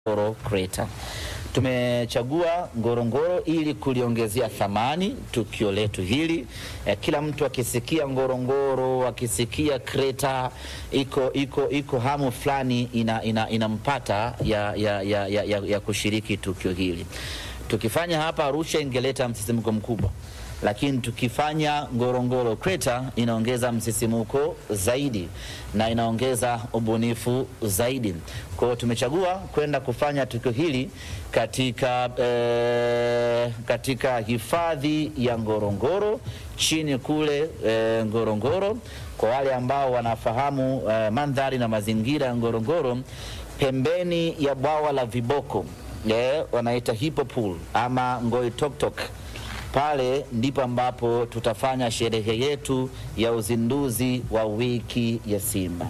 Ngorongoro Crater. Tumechagua Ngorongoro ili kuliongezea thamani tukio letu hili. Eh, kila mtu akisikia Ngorongoro, akisikia Crater, iko iko iko hamu fulani ina, ina, inampata ya, ya, ya, ya, ya, ya kushiriki tukio hili. Tukifanya hapa Arusha ingeleta msisimko mkubwa lakini tukifanya Ngorongoro Crater inaongeza msisimuko zaidi na inaongeza ubunifu zaidi. Kwa hiyo tumechagua kwenda kufanya tukio hili katika, eh, katika hifadhi ya Ngorongoro chini kule eh, Ngorongoro. Kwa wale ambao wanafahamu eh, mandhari na mazingira ya Ngorongoro, pembeni ya bwawa la viboko eh, wanaita hippo pool ama Ngoitoktok pale ndipo ambapo tutafanya sherehe yetu ya uzinduzi wa wiki ya Simba.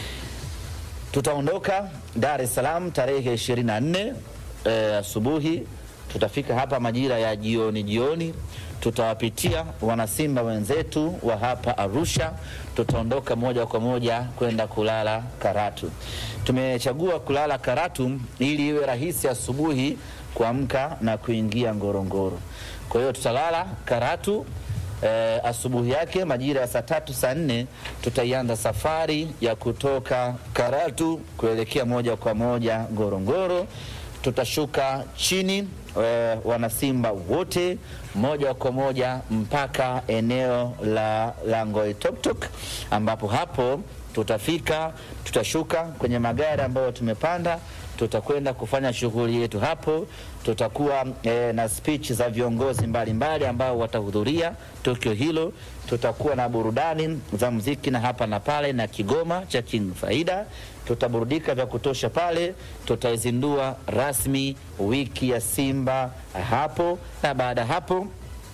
Tutaondoka Dar es Salaam tarehe 24 eh, asubuhi. Tutafika hapa majira ya jioni jioni, tutawapitia wanasimba wenzetu wa hapa Arusha. Tutaondoka moja kwa moja kwenda kulala Karatu. Tumechagua kulala Karatu ili iwe rahisi asubuhi kuamka na kuingia Ngorongoro. Kwa hiyo tutalala Karatu eh, asubuhi yake majira ya saa tatu saa nne tutaianza safari ya kutoka Karatu kuelekea moja kwa moja Ngorongoro. Tutashuka chini eh, wanasimba wote moja kwa moja mpaka eneo la, la Ngoitoktok ambapo hapo tutafika, tutashuka kwenye magari ambayo tumepanda tutakwenda kufanya shughuli yetu hapo. Tutakuwa eh, na speech za viongozi mbalimbali ambao watahudhuria tukio hilo. Tutakuwa na burudani za muziki na hapa na pale na kigoma cha King Faida. Tutaburudika vya kutosha pale. Tutaizindua rasmi wiki ya Simba hapo, na baada ya hapo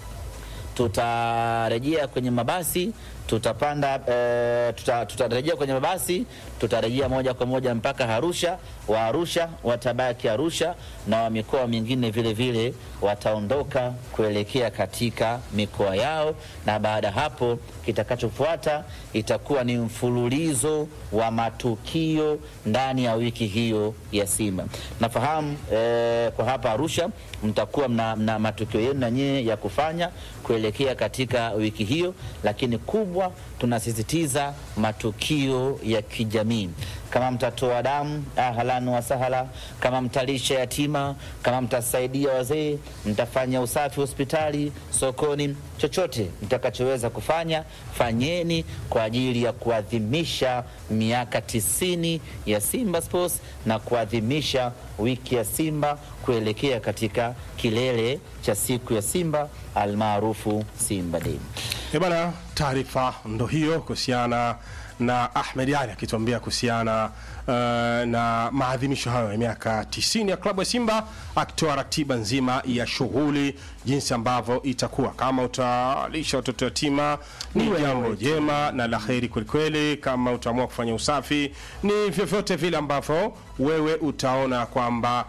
tutarejea kwenye mabasi tutapanda e, tuta, tutarejea kwenye mabasi tutarejea moja kwa moja mpaka Arusha. Wa Arusha watabaki Arusha na wa mikoa mingine vile vile wataondoka kuelekea katika mikoa yao, na baada ya hapo kitakachofuata itakuwa ni mfululizo wa matukio ndani ya wiki hiyo ya Simba. Nafahamu e, kwa hapa Arusha mtakuwa mna, mna matukio yenu na nyie ya kufanya kuelekea katika wiki hiyo, lakini kubwa tunasisitiza matukio ya kijamii. Kama mtatoa damu, ahlan wa sahala. Kama mtalisha yatima, kama mtasaidia wazee, mtafanya usafi hospitali, sokoni, chochote mtakachoweza kufanya fanyeni kwa ajili ya kuadhimisha miaka tisini ya Simba Sports na kuadhimisha wiki ya Simba kuelekea katika kilele cha siku ya Simba almaarufu Simba Day. E bana, taarifa ndo hiyo kuhusiana na Ahmed Ali akituambia kuhusiana uh, na maadhimisho hayo ya miaka 90 ya klabu ya Simba, akitoa ratiba nzima ya shughuli, jinsi ambavyo itakuwa. Kama utalisha watoto yatima ni jambo jema na la heri kwelikweli. Kama utaamua kufanya usafi, ni vyovyote vile ambavyo wewe utaona kwamba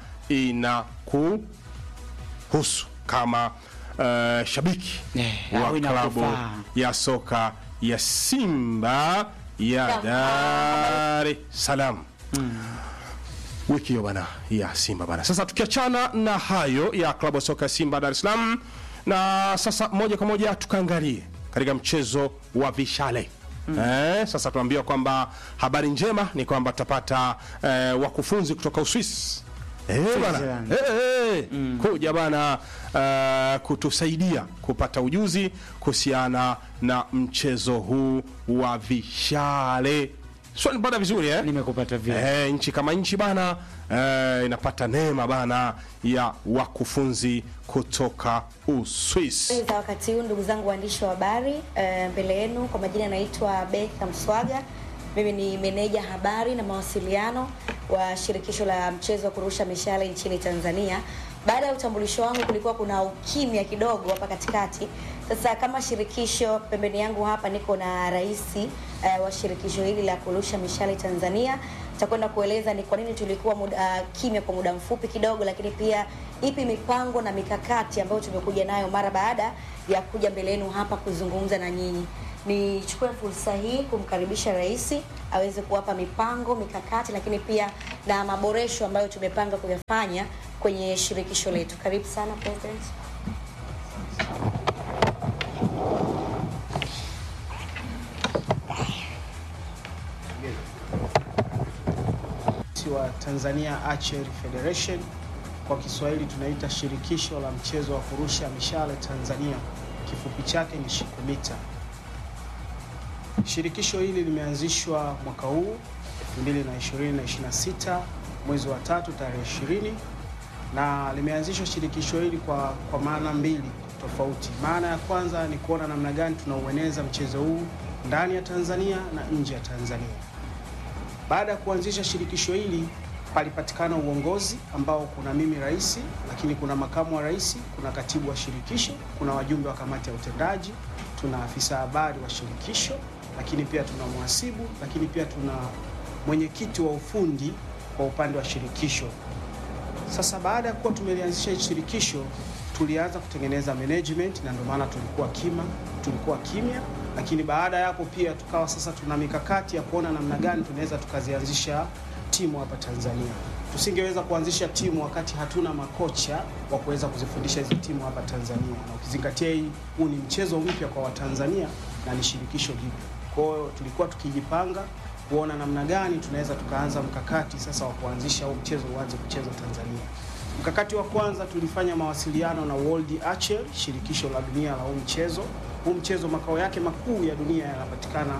inakuhusu kama uh, shabiki Eh, wa au klabu inakufaa. ya soka ya Simba ya Dar es Salaam wiki hiyo bana ya Simba bana. Sasa tukiachana na hayo ya klabu ya soka ya Simba Dar es Salaam, na sasa moja kwa moja tukaangalie katika mchezo wa vishale Eh, sasa tunaambiwa kwamba habari njema ni kwamba tutapata eh, wakufunzi kutoka Uswisi eh, bana Switzerland. eh, eh, kuja bana eh, kutusaidia kupata ujuzi kuhusiana na mchezo huu wa vishale. Sio nipata vizuri eh? Nimekupata vile. Eh, nchi kama nchi bana eh, inapata neema bana ya wakufunzi kutoka Uswisi. za wakati huu ndugu zangu waandishi wa habari eh, mbele yenu kwa majina naitwa Betha Mswaga mimi ni meneja habari na mawasiliano wa shirikisho la mchezo wa kurusha mishale nchini Tanzania baada ya utambulisho wangu kulikuwa kuna ukimya kidogo hapa katikati sasa kama shirikisho pembeni yangu hapa niko na rais eh, wa shirikisho hili la kurusha mishale Tanzania takwenda kueleza ni kwa nini tulikuwa muda, uh, kimya kwa muda mfupi kidogo, lakini pia ipi mipango na mikakati ambayo tumekuja nayo mara baada ya kuja mbele yenu hapa kuzungumza na nyinyi. Nichukue fursa hii kumkaribisha rais aweze kuwapa mipango mikakati, lakini pia na maboresho ambayo tumepanga kuyafanya kwenye shirikisho letu. Karibu sana President. wa Tanzania Archery Federation kwa Kiswahili tunaita shirikisho la mchezo wa kurusha mishale Tanzania, kifupi chake ni SHIKUMITA. Shirikisho hili limeanzishwa mwaka huu 2020-2026 mwezi wa tatu tarehe 20 na limeanzishwa shirikisho hili kwa, kwa maana mbili tofauti. Maana ya kwanza ni kuona namna gani tunaueneza mchezo huu ndani ya Tanzania na nje ya Tanzania. Baada ya kuanzisha shirikisho hili palipatikana uongozi ambao kuna mimi rais, lakini kuna makamu wa rais, kuna katibu wa shirikisho, kuna wajumbe wa kamati ya utendaji, tuna afisa habari wa shirikisho, lakini pia tuna mhasibu, lakini pia tuna mwenyekiti wa ufundi kwa upande wa shirikisho. Sasa baada ya kuwa tumelianzisha hili shirikisho, tulianza kutengeneza management, na ndio maana tulikuwa kima, tulikuwa kimya lakini baada ya hapo pia tukawa sasa tuna mikakati ya kuona namna gani tunaweza tukazianzisha timu hapa Tanzania. Tusingeweza kuanzisha timu wakati hatuna makocha wa kuweza kuzifundisha hizi timu hapa Tanzania, na ukizingatia hii huu ni mchezo mpya kwa Watanzania na ni shirikisho jipya. Kwa hiyo tulikuwa tukijipanga kuona namna gani tunaweza tukaanza mkakati sasa wa kuanzisha huu mchezo uanze kuchezwa Tanzania. Mkakati wa kwanza tulifanya mawasiliano na World Archery, shirikisho la dunia la huu mchezo huu mchezo makao yake makuu ya dunia yanapatikana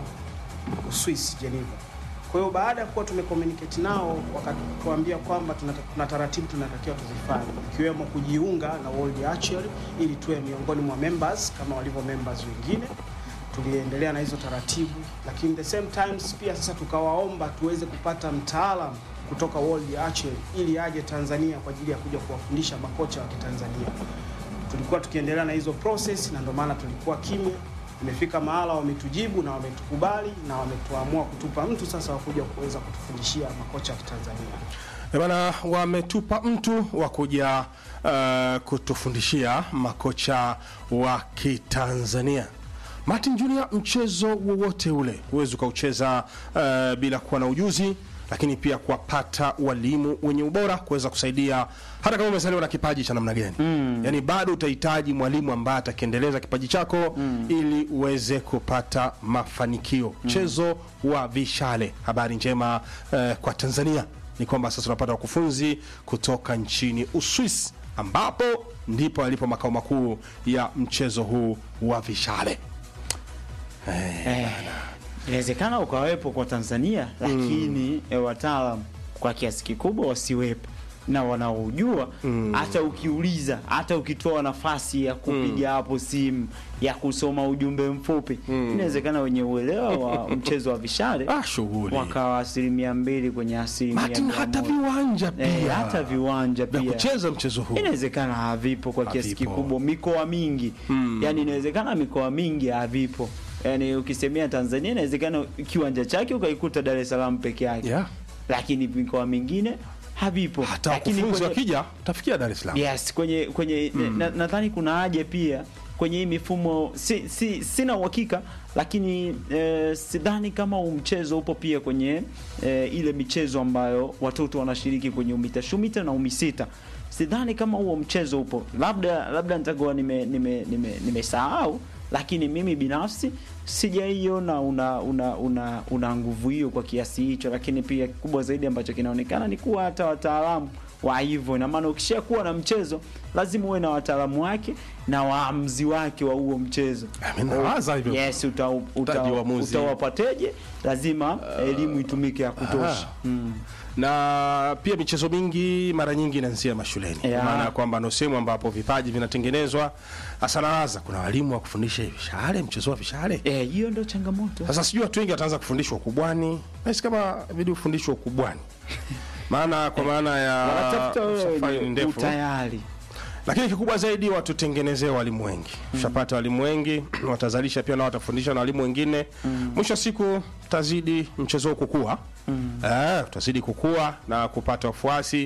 Uswisi, Geneva. Kwa hiyo baada ya kuwa tumecommunicate nao, wakatuambia kwamba tuna, tuna taratibu tunatakiwa tuzifanye, ikiwemo kujiunga na World Archery ili tuwe miongoni mwa members kama walivyo members wengine. Tuliendelea na hizo taratibu, lakini the same times pia sasa tukawaomba tuweze kupata mtaalamu kutoka World Archery ili aje Tanzania kwa ajili ya kuja kuwafundisha makocha wa Kitanzania tulikuwa tukiendelea na hizo process na ndio maana tulikuwa kimya. Imefika mahala wametujibu na wametukubali na wametuamua kutupa mtu sasa wa kuja kuweza kutufundishia makocha wa Kitanzania. Eh bana, wametupa mtu wa kuja uh, kutufundishia makocha wa Kitanzania. Martin Junior, mchezo wowote ule huwezi ukaucheza uh, bila kuwa na ujuzi lakini pia kuwapata walimu wenye ubora kuweza kusaidia hata kama umezaliwa na kipaji cha namna gani mm. yani bado utahitaji mwalimu ambaye atakiendeleza kipaji chako mm. ili uweze kupata mafanikio mchezo mm. wa vishale habari njema eh, kwa tanzania ni kwamba sasa tunapata wakufunzi kutoka nchini uswis ambapo ndipo alipo makao makuu ya mchezo huu wa vishale Eh, inawezekana ukawepo kwa Tanzania lakini mm. wataalam kwa kiasi kikubwa wasiwepo na wanaojua hata ukiuliza hata ukitoa nafasi ya kupiga hapo simu ya kusoma ujumbe mfupi inawezekana wenye uelewa wa mchezo wa vishale ah, shughuli wakawa asilimia mbili kwenye asilimia Martin, mia hata moja. viwanja pia Eh, hata viwanja vya pia kucheza mchezo huu inawezekana havipo kwa kiasi Havipo. kikubwa mikoa mingi Mm. yani inawezekana mikoa mingi havipo yani ukisemea Tanzania inawezekana kiwanja chake ukaikuta Dar es Salaam peke yake Yeah. lakini mikoa mingine havipo hata lakini wakufunzi kwenye- wakija utafikia dar es salaam yes kwenye kwenye na- nadhani kuna haja pia kwenye hii mifumo si, si, sina uhakika lakini eh, sidhani kama huu mchezo upo pia kwenye eh, ile michezo ambayo watoto wanashiriki kwenye umita shumita na umisita sidhani kama huo mchezo upo labda labda nitakuwa nimesahau nime, nime, nimesahau, lakini mimi binafsi sijaiona una una una, una nguvu hiyo kwa kiasi hicho lakini pia kubwa zaidi ambacho kinaonekana ni kuwa hata wataalamu wa hivyo ina maana ukisha kuwa na mchezo lazima uwe na wataalamu wake na waamuzi wake wa huo mchezo Mimi nawaza hivyo. yes uta, uta, Utaji waamuzi. utawapateje lazima elimu itumike ya kutosha Aha. mm. na pia michezo mingi mara nyingi inaanzia mashuleni Yeah. kwa maana ya kwamba ndo sehemu ambapo vipaji vinatengenezwa hasa nawaza kuna walimu wa kufundisha vishale mchezo wa vishale Eh, hiyo ndio changamoto sasa sijui watu wengi wataanza kufundishwa ukubwani nahisi kama vidi ufundishwa ukubwani maana kwa maana ya wanatafuta safari ni wewe ndefu utayari lakini kikubwa zaidi watutengenezee walimu wengi ushapata walimu wengi watazalisha pia na watafundisha na walimu wengine mwisho wa siku utazidi mchezo huu kukua eh, utazidi kukua na kupata wafuasi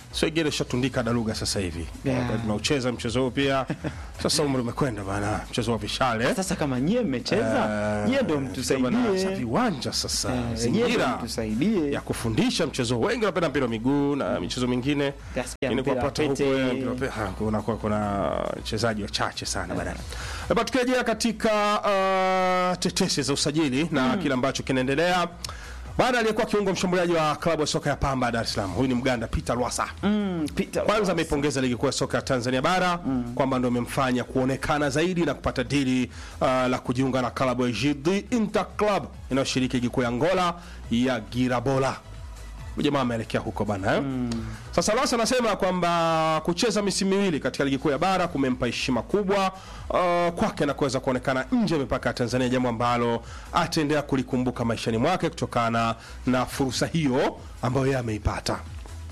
Swegere shatundika daluga sasa hivi Yeah. Wakati tunaucheza mchezo huu pia sasa umri umekwenda bana mchezo wa vishale Sasa kama nyie mmecheza, nyie ndio Eh, sasa mtusaidie. viwanja sasa Eh, nyie ndio zingira mtusaidie. ya kufundisha mchezo huu. wengi wanapenda mpira wa miguu na michezo mingine Kasikia Lakini mpira wa kuwapata huko, pete. eh, mpira wa pete, ha, kuna kuna- kuna wachezaji wachache sana bana. Hapa tukirejea katika uh, tetesi za usajili na kile ambacho kinaendelea baada aliyekuwa kiungo mshambuliaji wa klabu ya soka ya Pamba ya Dar es Salaam, huyu ni Mganda Peter Lwasa Mm, Peter kwanza ameipongeza ligi kuu ya soka ya Tanzania bara kwamba ndio imemfanya kuonekana zaidi na kupata dili uh, la kujiunga na klabu ya JD Inter Club inayoshiriki ligi kuu ya Angola ya Girabola. Huyu Jamaa ameelekea huko bana eh? Sasa Lwasa anasema kwamba kucheza misimu miwili katika ligi kuu ya bara kumempa heshima kubwa uh, kwake na kuweza kuonekana nje ya mipaka ya Tanzania, jambo ambalo ataendelea kulikumbuka maishani mwake kutokana na fursa hiyo ambayo yeye ameipata.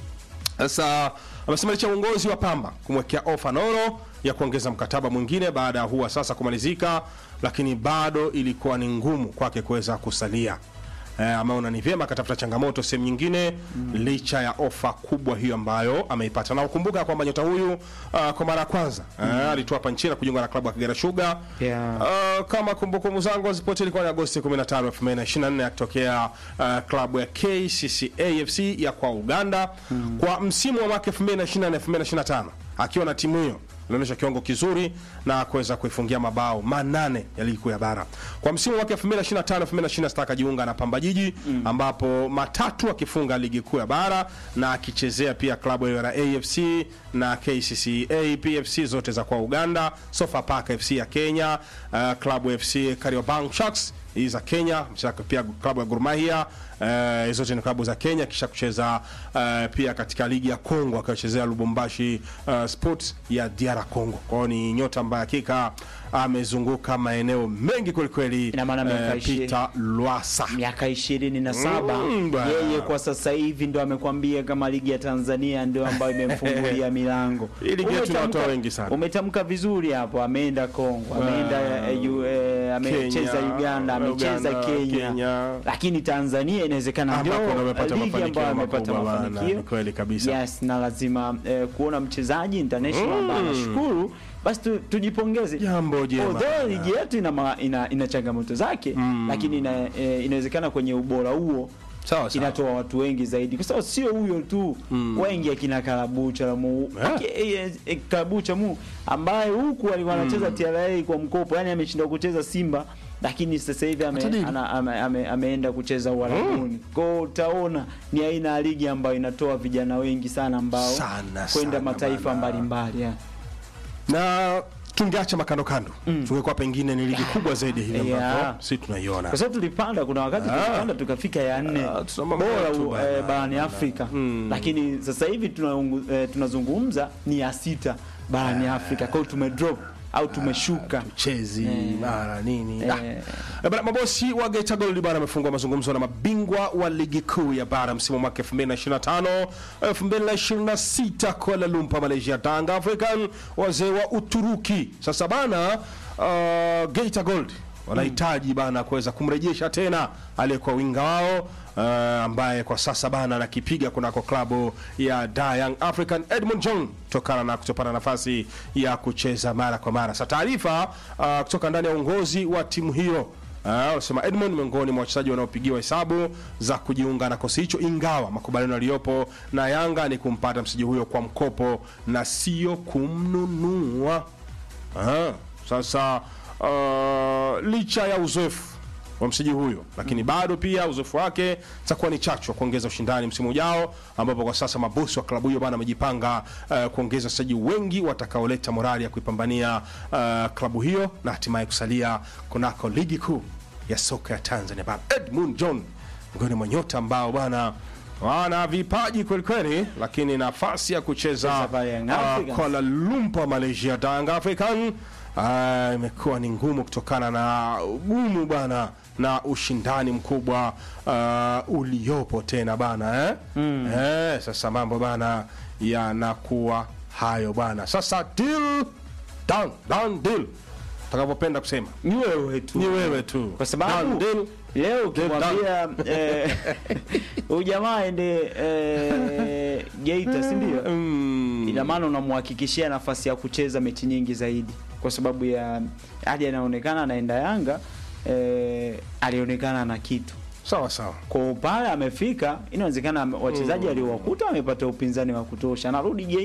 Sasa amesema licha ya uongozi wa Pamba kumwekea ofa Noro ya kuongeza mkataba mwingine baada ya huwa sasa kumalizika, lakini bado ilikuwa ni ngumu kwake kuweza kusalia. Eh, ameona ni vyema akatafuta changamoto sehemu nyingine licha ya ofa kubwa hiyo ambayo ameipata. Na ukumbuka kwamba nyota huyu uh, kwa mara ya kwanza eh, alitoa hapa nchini na kujiunga na klabu ya Kagera Sugar Yeah. Uh, kama kumbukumbu zangu hazipotea ilikuwa ni Agosti 15, 2024 akitokea uh, klabu ya KCCA FC ya kwa Uganda kwa msimu wa mwaka 2024 2025 akiwa na timu hiyo alionyesha kiwango kizuri na kuweza kuifungia mabao manane ya ligi kuu ya bara. Kwa msimu wa mwaka 2025 2026 akajiunga na Pamba Jiji ambapo matatu akifunga ligi kuu ya bara na akichezea pia klabu ya AFC na KCCA PFC zote za kwa Uganda, Sofapaka FC ya Kenya, uh, klabu FC Kariobangi Sharks hii za Kenya, mcheza pia klabu ya Gor Mahia uh, zote ni klabu za Kenya, kisha kucheza uh, pia katika ligi ya Kongo akichezea Lubumbashi uh, Sports ya DR Congo. Kwa hiyo ni nyota ambaye hakika amezunguka maeneo mengi kwelikweli. Ina maana miaka eh, ishirini. Peter Lwasa miaka ishirini na saba Mm, bwana. yeye kwa sasa hivi ndo amekwambia kama ligi ya Tanzania ndio ambayo imemfungulia milango. Hii ligi yetu ina watu Umetamka- wengi sana. Umetamka vizuri hapo, ameenda Kongo, ameenda eh, yu- eh, amecheza Kenya, Uganda, amecheza Uganda, Kenya. Kenya. lakini Tanzania inawezekana ndio Ambapo ndo amepata ligi mafanikio ambayo amepata makubwa bana, mafanikio ni kweli kabisa. Yes, na lazima eh, kuona mchezaji international ambaye anashukuru basi tu, tujipongeze Jambo jema. Although ligi yetu ina, ma- ina, ina changamoto zake lakini ina, eh, inawezekana kwenye ubora huo Sawa, sawa. inatoa watu wengi zaidi, kwa sababu sio huyo tu wengi akina Karabucha mu Yeah. Aki- eh, eh, Karabucha mu ambaye huku alikuwa anacheza TRA kwa mkopo, yani ameshindwa kucheza Simba lakini sasa hivi ame, Atadili. ana, ame, ame, ameenda kucheza Uarabuni. Kwa hiyo utaona ni aina ya ligi ambayo inatoa vijana wengi sana ambao Sana, kwenda sana mataifa bana. mbalimbali yeah. na tungeacha makando kando tungekuwa pengine ni ligi kubwa zaidi hivi ambapo Yeah. si tunaiona kwa sababu tulipanda, kuna wakati tulipanda tukafika ya nne Ah, tuna mambo bora yetu u- bana. eh, barani Afrika, lakini sasa hivi tunaungu- eh, tunazungumza ni ya sita barani Afrika. Kwa hiyo tumedrop au tumeshuka. chezi Eh. mara nini Eh. Ah. Eh, bana, mabosi wa Geita Gold bana wamefungua mazungumzo na mabingwa wa ligi kuu ya bara msimu wa mwaka 2025 2026 Kuala Lumpur Malaysia, Tanga African wazee wa Uturuki. Sasa bana uh, Geita Gold wanahitaji bana kuweza kumrejesha tena aliyekuwa winga wao uh, ambaye kwa sasa bana anakipiga kunako klabu ya Da Young African Edmund John kutokana na kutopata nafasi ya kucheza mara kwa mara. Sasa taarifa uh, kutoka ndani ya uongozi wa timu hiyo Ah, wanasema Edmond miongoni mwa wachezaji wanaopigiwa hesabu za kujiunga na kosi hicho, ingawa makubaliano yaliyopo na Yanga ni kumpata mchezaji huyo kwa mkopo na sio kumnunua. Ah, sasa uh, licha ya uzoefu wa mchezaji huyo lakini bado pia uzoefu wake itakuwa ni chachu wa kuongeza ushindani msimu ujao, ambapo kwa sasa mabosi wa klabu hiyo bana wamejipanga uh, kuongeza wachezaji wengi watakaoleta morali ya kuipambania uh, klabu hiyo na hatimaye kusalia kunako ligi kuu ya soka ya Tanzania bara. Edmund John miongoni mwa nyota ambao bwana wana vipaji kweli kweli, lakini nafasi ya kucheza Cheza pale Young uh, Africans. Kuala Lumpur Malaysia, Tanga African Ah, imekuwa ni ngumu kutokana na ugumu bana na ushindani mkubwa uh, uliopo tena bana eh? Eh, sasa mambo bana yanakuwa hayo bana. Sasa deal done, done deal utakapopenda kusema ni wewe tu ni wewe tu kwa sababu Done deal. leo ukimwambia eh, huyu jamaa aende eh, Geita si ndio? Mm. ina maana unamhakikishia nafasi ya kucheza mechi nyingi zaidi kwa sababu ya hadi anaonekana anaenda Yanga eh, alionekana na kitu sawa sawa kwa pale amefika, inawezekana wachezaji aliowakuta wamepata upinzani wa kutosha, anarudi